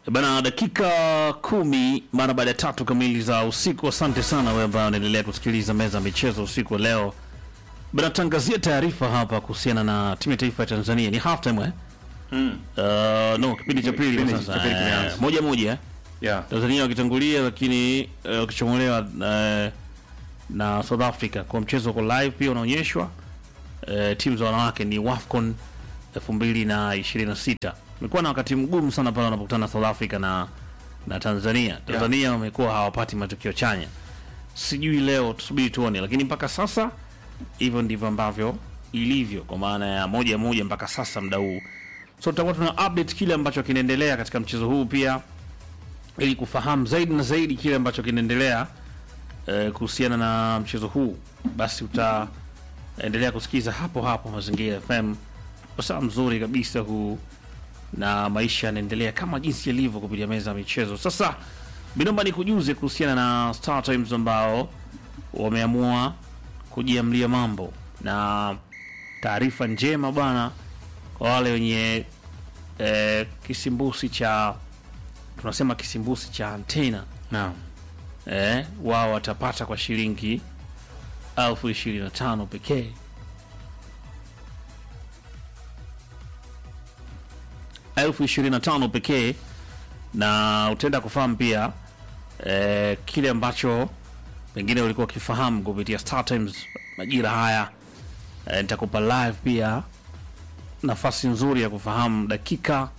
Bana, dakika kumi mara baada ya tatu kamili za usiku. Asante sana wewe ambaye unaendelea kusikiliza meza ya michezo usiku wa leo. Bana, tangazia taarifa hapa kuhusiana na timu ya taifa ya Tanzania. Ni half time eh? Mm. Uh, no, kipindi cha pili Kipindi sasa. cha pili kimeanza. Eh, moja moja eh? Yeah. Tanzania wakitangulia lakini eh, wakichomolewa eh, na South Africa kwa mchezo uko live pia unaonyeshwa. Eh, timu za wanawake ni WAFCON 2026. Imekuwa na wakati mgumu sana pale wanapokutana South Africa na na Tanzania. Tanzania wamekuwa hawapati matokeo chanya. Sijui leo tusubiri tuone, lakini mpaka sasa hivyo ndivyo ambavyo ilivyo kwa maana ya moja moja mpaka sasa muda huu. So tutakuwa tuna update kile ambacho kinaendelea katika mchezo huu pia ili kufahamu zaidi na zaidi kile ambacho kinaendelea eh, kuhusiana na mchezo huu, basi utaendelea kusikiza hapo hapo Mazingira FM, wasaa mzuri kabisa huu, na maisha yanaendelea kama jinsi yalivyo kupitia meza ya michezo. Sasa binomba ni kujuze kuhusiana na Star Times ambao wameamua kujiamlia mambo na taarifa njema bwana, kwa wale wenye eh, kisimbusi cha tunasema kisimbusi cha antena Naam. eh, wao watapata kwa shilingi elfu ishirini na tano pekee. elfu ishirini na tano pekee, na utaenda kufahamu pia eh, kile ambacho pengine ulikuwa ukifahamu kupitia Star Times majira haya. Eh, nitakupa live pia nafasi nzuri ya kufahamu dakika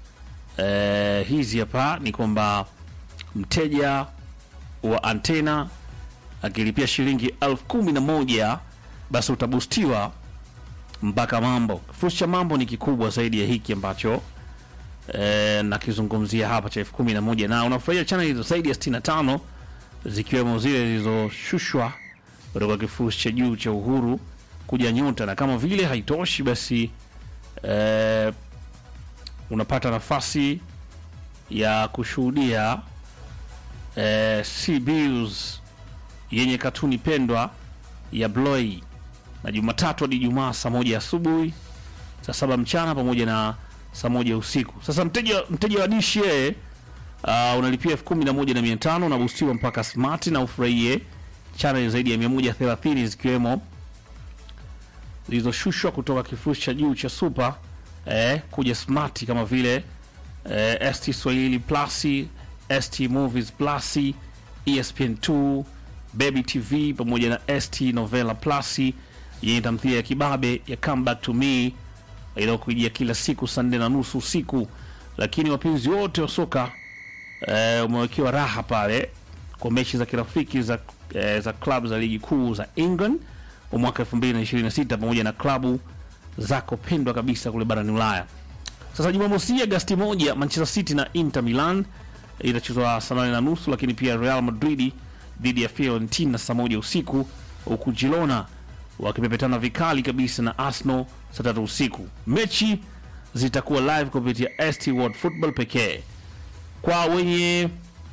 eh, hizi hapa ni kwamba mteja wa antena akilipia shilingi elfu kumi na moja basi utabustiwa mpaka mambo. Kifurushi cha mambo ni kikubwa zaidi ya hiki ambacho eh, nakizungumzia hapa cha elfu kumi na moja na unafurahia channel hizo zaidi ya 65 zikiwemo zile zilizoshushwa kutoka kifurushi cha juu cha Uhuru kuja Nyota, na kama vile haitoshi basi eh, unapata nafasi ya kushuhudia eh, CBews yenye katuni pendwa ya Bloy na Jumatatu hadi Jumaa saa moja asubuhi, saa saba mchana pamoja na saa moja usiku. Sasa mteja mteja wa dishi yeye uh, unalipia elfu kumi na moja na mia tano unabustiwa mpaka smart na ufurahie channel zaidi ya 130 zikiwemo zilizoshushwa kutoka kifurushi cha juu cha super eh, kuja smart kama vile eh, ST Swahili Plus, ST Movies Plus, ESPN2, Baby TV pamoja na ST Novela Plus yenye tamthilia ya kibabe ya Come Back to Me inayokujia kila siku saa nne na nusu usiku. Lakini wapenzi wote wa soka eh, umewekewa raha pale kwa mechi za kirafiki za, eh, za klabu za ligi kuu za England kwa mwaka 2026 pamoja na klabu zako pendwa kabisa kule barani Ulaya. Sasa Jumamosi Agasti moja, Manchester City na Inter Milan itachezwa saa nane na nusu, lakini pia Real Madrid dhidi ya Fiorentina saa moja usiku, huku Girona wakipepetana vikali kabisa na Arsenal saa tatu usiku. Mechi zitakuwa live kupitia ST World Football pekee. Kwa wenye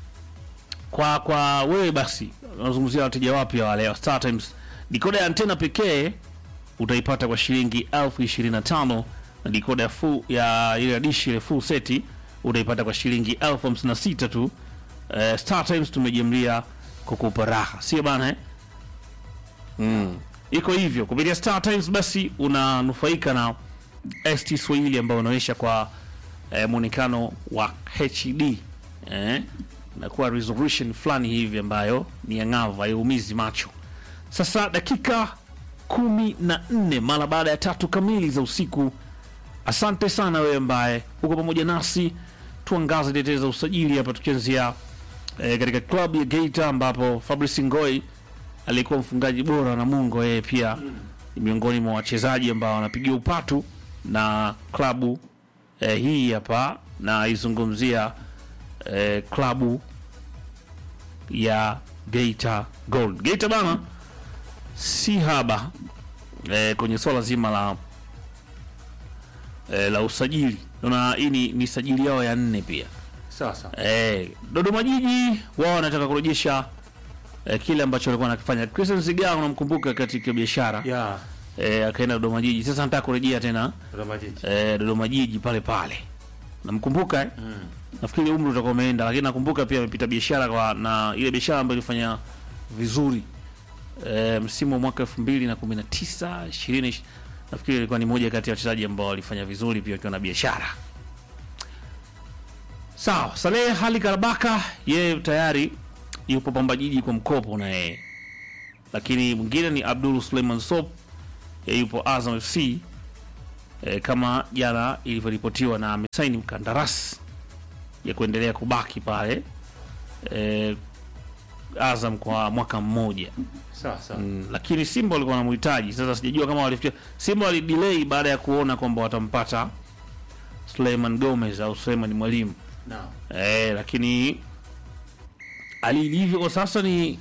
kwa kwa wewe basi, unazungumzia wateja wapya wale wa Star Times, dikoda ya antena pekee utaipata kwa shilingi elfu ishirini na tano na dikoda ya full ya ile dishi ile full seti utaipata kwa shilingi elfu hamsini na sita tu. Eh, Star Times tumejamlia kukupa raha, sio bana eh? Mm. Iko hivyo kupitia Star Times, basi unanufaika na ST Swahili ambayo unaonyesha kwa eh, mwonekano wa HD eh, nakuwa resolution fulani hivi ambayo ni ang'avu, haiumizi macho. Sasa dakika kumi na nne mara baada ya tatu kamili za usiku. Asante sana wewe ambaye uko pamoja nasi, tuangaze tetezi za usajili hapa, tukianzia eh, katika klabu ya Geita ambapo Fabrice Ngoi alikuwa mfungaji bora na Mungo, yeye pia ni miongoni mwa wachezaji ambao wanapigia upatu na klabu eh, hii hapa, na izungumzia eh, klabu ya Geita Gold. Geita bana si haba eh, kwenye swala zima la eh, la usajili. Naona hii ni, ni sajili yao ya nne pia Sasa. eh, Dodoma Jiji wao wanataka kurejesha eh, kile ambacho walikuwa wanakifanya. Christian Zigaa unamkumbuka katika biashara Yeah. eh, akaenda Dodoma Jiji, sasa anataka kurejea tena Dodoma Jiji. eh, Dodoma Jiji pale pale namkumbuka eh? Mm. nafikiri umri utakuwa umeenda, lakini nakumbuka pia amepita biashara kwa na ile biashara ambayo ilifanya vizuri e, msimu wa mwaka elfu mbili na kumi na tisa ishirini nafikiri ilikuwa ni moja kati ya wachezaji ambao walifanya vizuri pia wakiwa na biashara. Sawa, Saleh Hali Karabaka yeye tayari yupo Pamba Jiji kwa mkopo na yeye, lakini mwingine ni Abdul Suleiman Sop yeye yupo Azam FC e, kama jana ilivyoripotiwa na amesaini mkandarasi ya kuendelea kubaki pale e, Azam kwa mwaka mmoja Sawa sawa. mm, lakini Simba walikuwa wanamhitaji. Sasa sijajua kama walifikia Simba walidelay baada ya kuona kwamba watampata Suleiman Gomez au Suleiman Mwalimu Naam. e, lakini hali ilivyo kwa sasa ni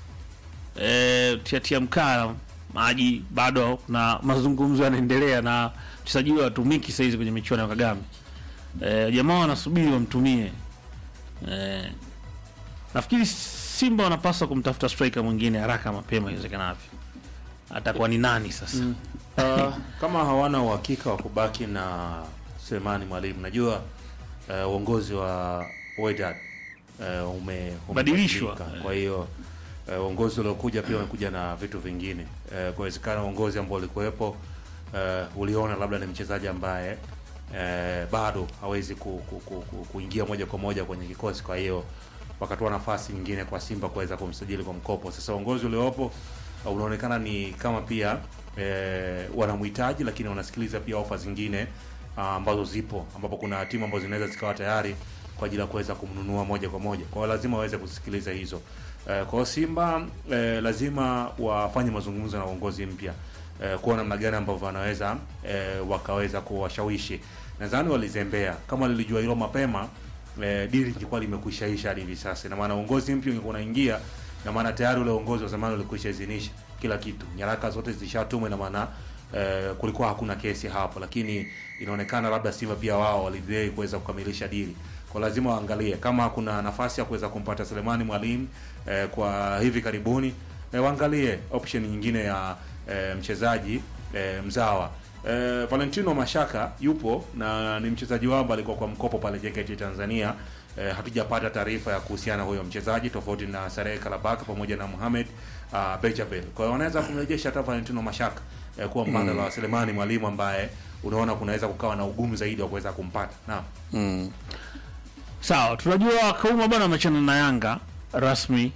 e, tiatia mkaa maji, bado na mazungumzo yanaendelea na mchezaji huyo hatumiki saizi kwenye michuano ya Kagame. E, jamaa wanasubiri wamtumie. E, nafikiri Simba wanapaswa kumtafuta striker mwingine haraka mapema iwezekanavyo. Atakuwa ni nani sasa? Uh, kama hawana uhakika wa kubaki na Selemani Mwalimu, najua uh, uongozi wa Wydad uh, ume Badilishwa. umebadilika. Kwa hiyo uh, uongozi uliokuja pia umekuja na vitu vingine uh, kuwezekana uongozi ambao ulikuwepo uh, uliona labda ni mchezaji ambaye uh, bado hawezi ku, ku, ku, ku, kuingia moja kwa moja kwenye kikosi, kwa hiyo wakatoa nafasi nyingine kwa Simba kuweza kumsajili kwa mkopo. Sasa uongozi uliopo uh, unaonekana ni kama pia eh, wanamhitaji lakini wanasikiliza pia ofa zingine ah, ambazo zipo ambapo kuna timu ambazo zinaweza zikawa tayari kwa ajili ya kuweza kumnunua moja kwa moja. Kwa hiyo lazima waweze kusikiliza hizo. Eh, kwa hiyo Simba eh, lazima wafanye mazungumzo na uongozi mpya eh, kuona namna gani ambavyo wanaweza eh, wakaweza kuwashawishi. Nadhani walizembea. Kama lilijua hilo mapema eh, dili lilikuwa limekwishaisha hadi hivi sasa. Ina maana uongozi mpya ungekuwa unaingia, na maana tayari ule uongozi wa zamani ulikwisha idhinisha kila kitu, nyaraka zote zilishatumwa, ina maana eh, kulikuwa hakuna kesi hapo, lakini inaonekana labda Simba pia wao walidelay kuweza kukamilisha dili, kwa lazima waangalie kama kuna nafasi ya kuweza kumpata Selemani Mwalimu eh, kwa hivi karibuni eh, waangalie option nyingine ya eh, mchezaji eh, mzawa eh, Valentino Mashaka yupo na ni mchezaji wao ambaye alikuwa kwa mkopo pale JKT Tanzania. Eh, hatujapata taarifa ya kuhusiana huyo mchezaji tofauti na Sareh Kalabaka pamoja na Mohamed uh, Bejabel. Kwa hiyo wanaweza kumrejesha hata Valentino Mashaka eh, kuwa mbadala wa Selemani Mwalimu ambaye unaona kunaweza kukawa na ugumu zaidi wa kuweza kumpata. Naam. Mm. Sawa, tunajua Kauma bwana amechana na Yanga rasmi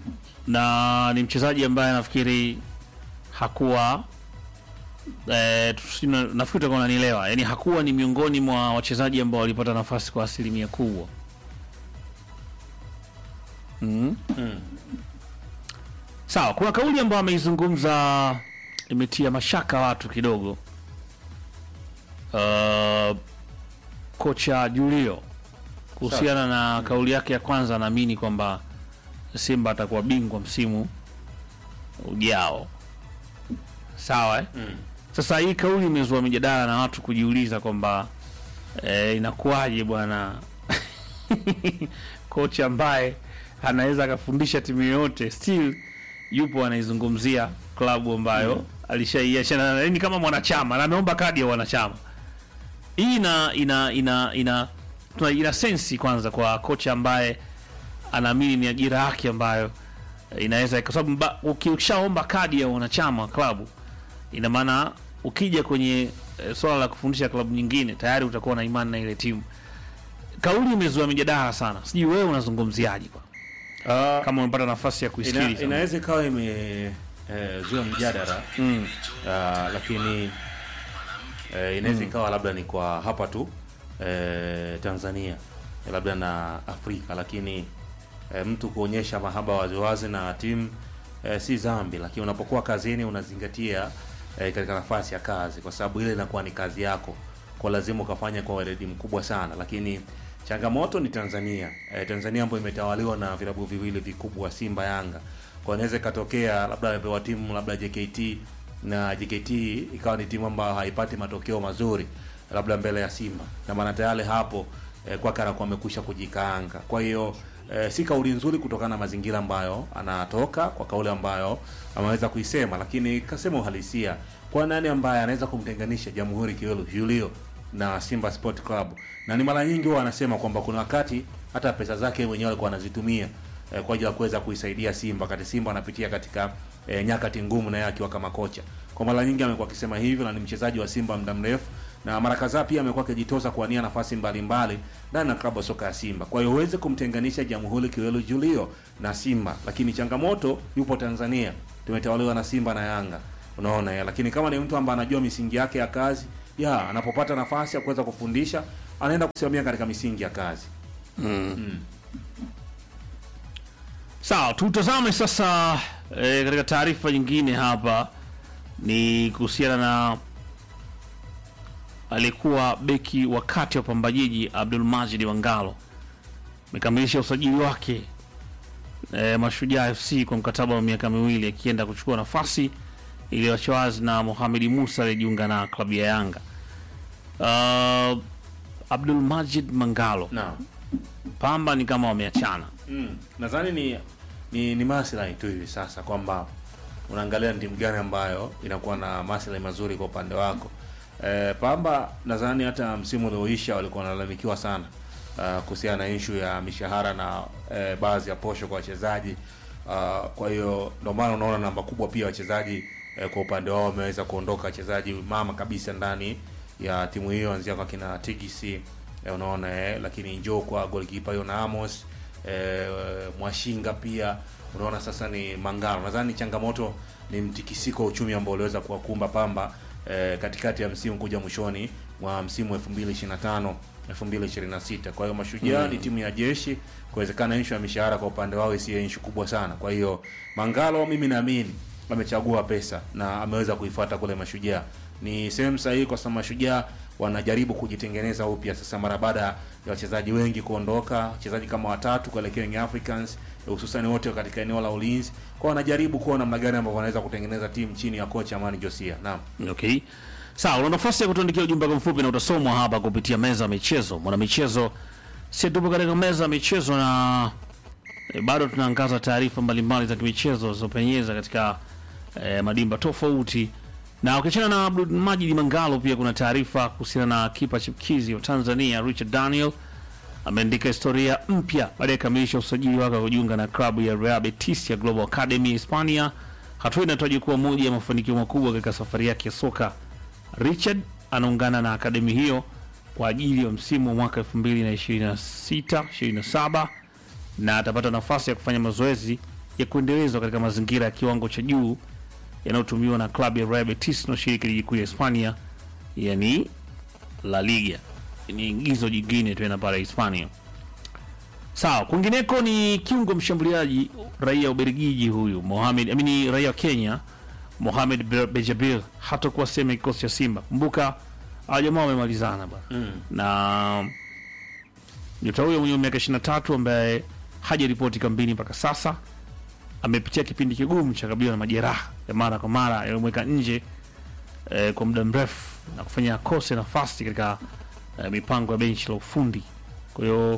na ni mchezaji ambaye nafikiri hakuwa eh, tusi- na- nafikiri utakuwa unanielewa, yaani hakuwa ni miongoni mwa wachezaji ambao walipata nafasi kwa asilimia kubwa mm. Mm. Sawa, kuna kauli ambayo ameizungumza imetia mashaka watu kidogo. Uh, kocha Julio kuhusiana na kauli yake ya kwanza, anaamini kwamba Simba atakuwa bingwa msimu ujao. Sawa eh? Mm. Sasa hii kauli imezua mijadala na watu kujiuliza kwamba eh, inakuwaje bwana kocha ambaye anaweza akafundisha timu yoyote still yupo anaizungumzia klabu ambayo alishaiachana nayo, ni kama mwanachama na ameomba kadi ya wanachama. Hii ina ina ina ina tuna ina sensi kwanza kwa kocha ambaye anaamini ni ajira yake ambayo eh, inaweza kwa sababu mba- uki- ukishaomba kadi ya wanachama wa klabu ina maana ukija kwenye e, swala la kufundisha klabu nyingine tayari utakuwa na imani na ile timu. Kauli imezua mijadala sana, sijui wewe unazungumziaje kwa Ah, kama umepata nafasi ya ina, kuisikiliza? inaweza ikawa ime eh, zua mjadala mm. Ah, lakini eh, inaweza ikawa labda ni kwa hapa tu eh, Tanzania labda na Afrika, lakini eh, mtu kuonyesha mahaba waziwazi na timu eh, si dhambi, lakini unapokuwa kazini unazingatia eh, katika nafasi ya kazi, kwa sababu ile inakuwa ni kazi yako, kwa lazima ukafanya kwa weledi mkubwa sana, lakini changamoto ni Tanzania eh, Tanzania ambayo imetawaliwa na vilabu viwili vikubwa Simba Yanga, kwa inaweza ikatokea labda amepewa timu labda JKT na JKT ikawa ni timu ambayo haipati matokeo mazuri labda mbele ya Simba, na maana tayari hapo eh, kwake anakuwa amekwisha kujikaanga. Kwa hiyo eh, si kauli nzuri kutokana na mazingira ambayo anatoka, kwa kauli ambayo ameweza kuisema, lakini kasema uhalisia kwa nani ambaye anaweza kumtenganisha Jamhuri Kiwelu Julio na Simba Sport Club, na ni mara nyingi huwa anasema kwamba kuna wakati hata pesa zake mwenyewe alikuwa anazitumia eh, kwa ajili ya kuweza kuisaidia Simba wakati Simba anapitia katika eh, nyakati ngumu, na yeye akiwa kama kocha. Kwa mara nyingi amekuwa akisema hivyo, na ni mchezaji wa Simba muda mrefu, na mara kadhaa pia amekuwa akijitosa kuwania nafasi mbalimbali ndani ya klabu ya soka ya Simba. Kwa hiyo huwezi kumtenganisha Jamhuri Kiwelu Julio na Simba, lakini changamoto yupo Tanzania, tumetawaliwa na Simba na Yanga, unaona ya. Lakini kama ni mtu ambaye anajua misingi yake ya kazi ya anapopata nafasi ya kuweza kufundisha anaenda kusimamia katika misingi ya kazi. Sawa, tutazame sasa e, katika taarifa nyingine hapa ni kuhusiana na aliyekuwa beki wa kati wa Pamba Jiji Abdul Majid Wangalo amekamilisha usajili wake e, Mashujaa FC kwa mkataba wa miaka miwili akienda kuchukua nafasi iliyoachwa wazi na Mohamed Musa aliyejiunga na klabu ya Yanga. Uh, Abdul Majid Mangalo, Naam. Pamba ni kama wameachana. Mm. Nadhani ni ni, ni maslahi tu hivi sasa kwamba unaangalia ni timu gani ambayo inakuwa na maslahi mazuri kwa upande wako. E, Pamba nadhani hata msimu ulioisha walikuwa wanalalamikiwa sana uh, kuhusiana na issue ya mishahara na e, baadhi ya posho kwa wachezaji uh, kwa hiyo ndio maana unaona namba kubwa pia wachezaji e, kwa upande wao wameweza kuondoka wachezaji mama kabisa ndani ya timu hiyo anzia kwa kina TGC e, unaona eh, lakini njoo kwa goalkeeper Yona Amos e, Mwashinga pia unaona sasa ni Mangalo. Nadhani changamoto ni mtikisiko wa uchumi ambao uliweza kuwakumba Pamba e, katikati ya msimu kuja mwishoni mwa msimu 2025 2026. Kwa hiyo Mashujaa ni timu ya jeshi, kuwezekana issue ya mishahara kwa upande wao isiyo issue kubwa sana. Kwa hiyo Mangalo mimi naamini amechagua pesa na ameweza kuifuata kule Mashujaa. Ni sehemu sahihi kwa sababu Mashujaa wanajaribu kujitengeneza upya sasa mara baada ya wachezaji wengi kuondoka, wachezaji kama watatu kuelekea Young Africans hususan wote katika eneo la ulinzi. Kwa wanajaribu kuona namna gani ambavyo wanaweza kutengeneza timu chini ya kocha Amani Josia. Naam. Okay. Sawa, una nafasi ya kutuandikia ujumbe wako mfupi na utasomwa hapa kupitia meza ya michezo. Mwana michezo, si tupo katika meza ya michezo na e, bado tunaangaza taarifa mbalimbali za kimichezo zilizopenyeza katika e, madimba tofauti. Na ukiachana na Abdul Majid Mangalo, pia kuna taarifa kuhusiana na kipa chipkizi wa Tanzania Richard Daniel ameandika historia mpya baada ya kukamilisha usajili wake wa kujiunga na klabu ya Real Betis ya Global Academy Hispania. Hatua inatajwa kuwa moja ya mafanikio makubwa katika safari yake ya soka. Richard anaungana na akademi hiyo kwa ajili ya msimu wa mwaka 2026 27 na atapata nafasi ya kufanya mazoezi ya kuendelezwa katika mazingira ya kiwango cha juu yanayotumiwa na klabu ya Real Betis inayoshiriki ligi kuu ya Hispania, yani La Liga. Ni ingizo jingine tena pale Hispania. Sawa, kwingineko ni kiungo mshambuliaji raia wa Ubelgiji huyu Mohamed, amini raia wa Kenya Mohamed Be- Bejabil hatakuwa sehemu ya kikosi cha Simba. Kumbuka hawa jamaa wamemalizana bwana Mm. na nyota huyo mwenye miaka 23 ambaye hajaripoti kambini mpaka sasa amepitia kipindi kigumu cha kabiliwa na majeraha ya mara kwa mara yaliyomweka nje eh, kwa muda mrefu na kufanya akose nafasi katika eh, mipango ya benchi la ufundi. Kwa hiyo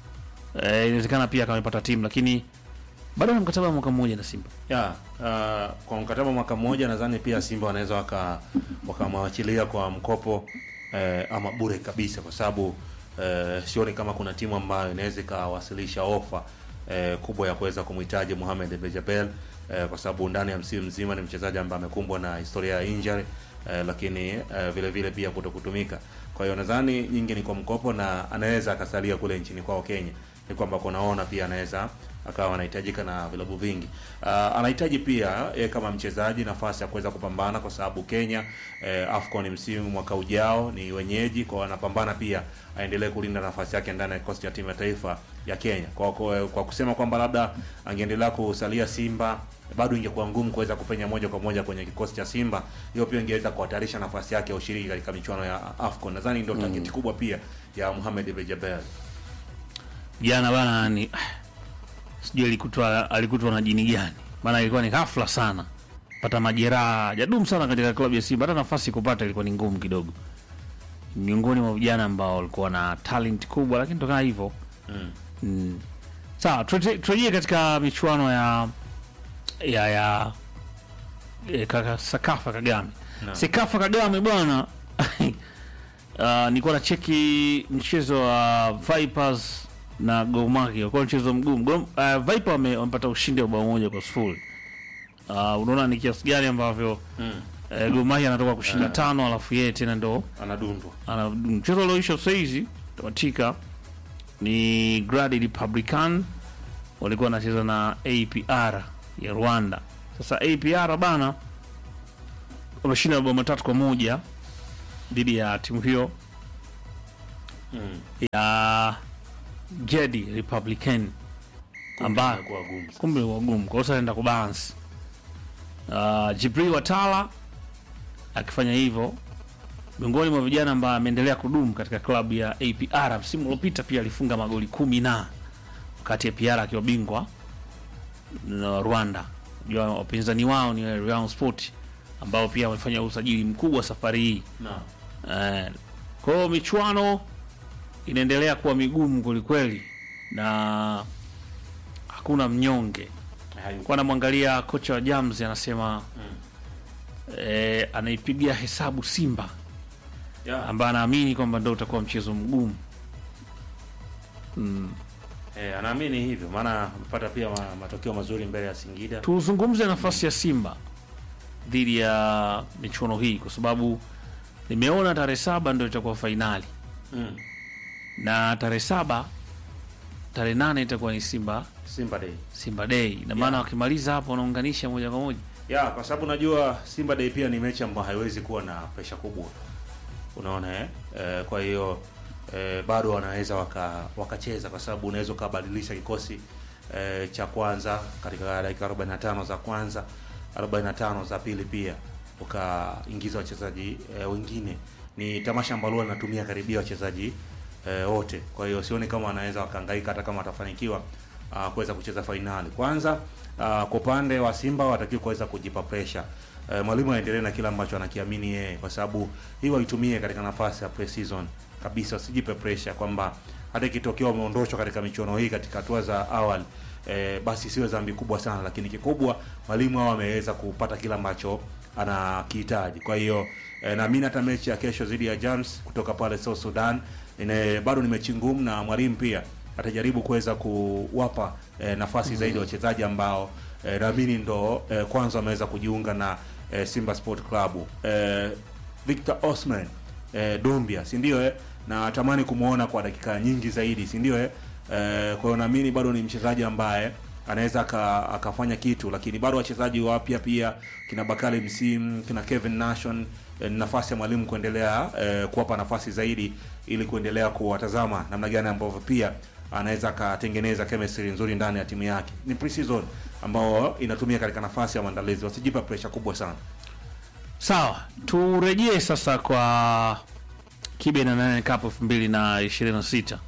eh, inawezekana pia kama amepata timu, lakini bado ana mkataba wa mwaka mmoja na Simba. Ya, uh, kwa mkataba mwaka mmoja nadhani pia Simba wanaweza waka wakamwachilia kwa mkopo eh, ama bure kabisa kwa sababu eh, sioni kama kuna timu ambayo inaweza ikawasilisha ofa eh, kubwa ya kuweza kumhitaji Mohamed Bejabel eh, kwa sababu ndani ya msimu mzima ni mchezaji ambaye amekumbwa na historia ya injury eh, lakini eh, vile vile pia kuto kutumika. Kwa hiyo nadhani nyingi ni kwa mkopo na anaweza akasalia kule nchini kwao Kenya. Ni kwamba kunaona pia anaweza akawa anahitajika na vilabu vingi. Uh, anahitaji pia e, kama mchezaji nafasi ya kuweza kupambana kwa sababu Kenya e, AFCON msimu mwaka ujao ni wenyeji, kwa anapambana pia aendelee kulinda nafasi yake ndani ya kikosi cha timu ya taifa ya Kenya. Kwa, kwa, kwa kusema kwamba labda angeendelea kusalia Simba bado ingekuwa ngumu kuweza kupenya moja kwa moja kwenye kikosi cha Simba. Hiyo pia ingeweza kuhatarisha nafasi yake ya ushiriki katika michuano ya AFCON. Nadhani ndio target kubwa pia ya Mohamed Bejabel. Jana bana ni sijui alikutwa alikutwa na jini gani, maana ilikuwa ni ghafla sana, pata majeraha, jadumu sana katika klabu ya Simba, hata nafasi kupata ilikuwa ni ngumu kidogo. Miongoni mwa vijana ambao walikuwa na talent kubwa, lakini tokana hivyo Mm. mm. Sawa, turejee turejee katika michuano ya ya ya e, kaka Sakafa Kagame Naam. Sekafa Kagame bwana uh, nilikuwa na cheki mchezo wa Vipers na Gor Mahia, ulikuwa mchezo mgumu. Gor- Uh, Viper wame- wamepata ushindi wa bao moja kwa sifuri. Uh, unaona ni kiasi gani ambavyo Mm. uh, Gor Mahia anatoka kushinda tano, alafu yeye tena ndo Anadundwa. ana mchezo ulioisha saizi tamatika ni Gradi Republican walikuwa wanacheza na APR ya Rwanda. Sasa APR bana wameshinda mabao matatu kwa moja dhidi ya timu hiyo Mm. ya Jedi Republican ambayo Inakuwa gumu. kumbe ni wagumu kwa hiyo sasa anaenda kubalance. Uh, Jibril Watala akifanya hivyo miongoni mwa vijana ambaye ameendelea kudumu katika klabu ya APR. Msimu uliopita pia alifunga magoli kumi na wakati APR akiwa bingwa na Rwanda. Unajua wapinzani wao ni Rayon Sport ambao pia wamefanya usajili mkubwa safari hii. Naam. Eh, kwa hiyo michuano inaendelea kuwa migumu kwelikweli na hakuna mnyonge. Hayupo. Kwa namwangalia kocha wa Jams anasema eh, anaipigia hesabu Simba Yeah. ambaye anaamini kwamba ndo utakuwa mchezo mgumu. Mm. Eh, anaamini hivyo maana amepata pia ma, matokeo mazuri mbele ya Singida. Tuzungumze nafasi ya Simba dhidi ya michuano hii kwa sababu nimeona tarehe saba ndo itakuwa fainali Mm. na tarehe saba tarehe nane itakuwa ni Simba Simba Day. Simba Day. Ina maana Yeah. wakimaliza hapo wanaunganisha moja kwa moja. Ya, kwa sababu najua Simba Day pia ni mechi ambayo haiwezi kuwa na presha kubwa. Unaona eh? Eh, kwa hiyo eh, bado wanaweza waka wakacheza kwa sababu unaweza ukabadilisha kikosi eh, cha kwanza katika dakika 45 za kwanza, 45 za pili pia ukaingiza wachezaji eh, wengine. Ni tamasha ambalo linatumia karibia wachezaji eh, wote. Kwa hiyo sioni kama wanaweza wakahangaika hata kama watafanikiwa uh, kuweza kucheza fainali. Kwanza uh, kwa upande wa Simba watakiwa kuweza kujipa pressure. Uh, mwalimu aendelee na kile ambacho anakiamini yeye, kwa sababu hii waitumie katika nafasi ya pre-season kabisa, wasijipe pressure kwamba hata ikitokea wameondoshwa katika michuano hii katika hatua za awali eh, basi siwe dhambi kubwa sana, lakini kikubwa mwalimu hao ameweza kupata kile ambacho anakihitaji. Kwa hiyo eh, naamini hata mechi ya kesho dhidi ya Jams kutoka pale South Sudan ine, bado ni mechi ngumu na mwalimu pia atajaribu kuweza kuwapa eh, nafasi zaidi wachezaji ambao eh, naamini ndo eh, kwanza wameweza kujiunga na eh, Simba Sport Club. Eh, Victor Osman eh, Dombia, si ndio eh? Na natamani kumuona kwa dakika nyingi zaidi, si ndio eh? Eh, kwa hiyo naamini bado ni mchezaji ambaye anaweza aka- akafanya kitu, lakini bado wachezaji wapya pia kina Bakari Msimu, kina Kevin Nation eh, ni nafasi ya mwalimu kuendelea eh, kuwapa nafasi zaidi ili kuendelea kuwatazama namna gani ambavyo pia anaweza akatengeneza chemistry nzuri ndani ya timu yake. Ni pre-season ambao inatumia katika nafasi ya maandalizi, wasijipa pressure kubwa sana. Sawa, turejee sasa kwa kibe na nane Cup elfu mbili na ishirini na sita.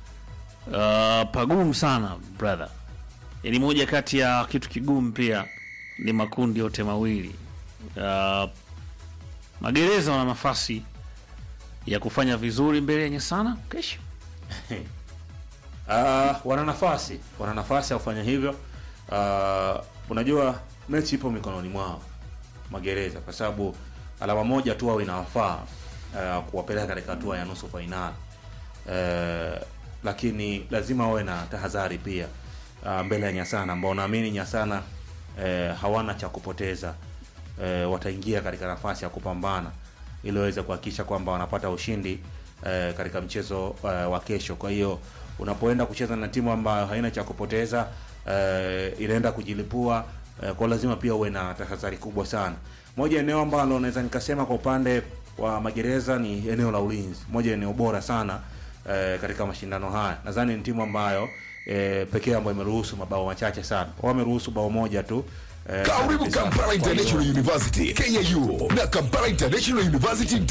Uh, pagumu sana brother, ni moja kati ya kitu kigumu pia ni makundi yote mawili. Uh, magereza wana nafasi ya kufanya vizuri mbele yenye sana kesho. Uh, wana nafasi wana nafasi ya kufanya hivyo. Uh, unajua mechi ipo mikononi mwao magereza, kwa sababu alama moja tu au inawafaa uh, kuwapeleka katika hatua ya nusu fainali uh, lakini lazima wawe na tahadhari pia uh, mbele ya Nyasana ambao naamini Nyasana uh, hawana cha kupoteza uh, wataingia katika nafasi ya kupambana ili waweze kuhakikisha kwamba wanapata ushindi uh, katika mchezo uh, wa kesho. Kwa hiyo unapoenda kucheza na timu ambayo haina cha kupoteza uh, inaenda kujilipua uh, kwa lazima pia uwe na tahadhari kubwa sana. Moja eneo ambalo naweza nikasema kwa upande wa magereza ni eneo la ulinzi, moja eneo bora sana eh, katika mashindano haya. Nadhani ni timu ambayo eh, pekee ambayo imeruhusu mabao machache sana. Wao wameruhusu bao moja tu. Eh, Karibu kabisa. Kampala Kwa hiyo- International University KIU na Kampala International University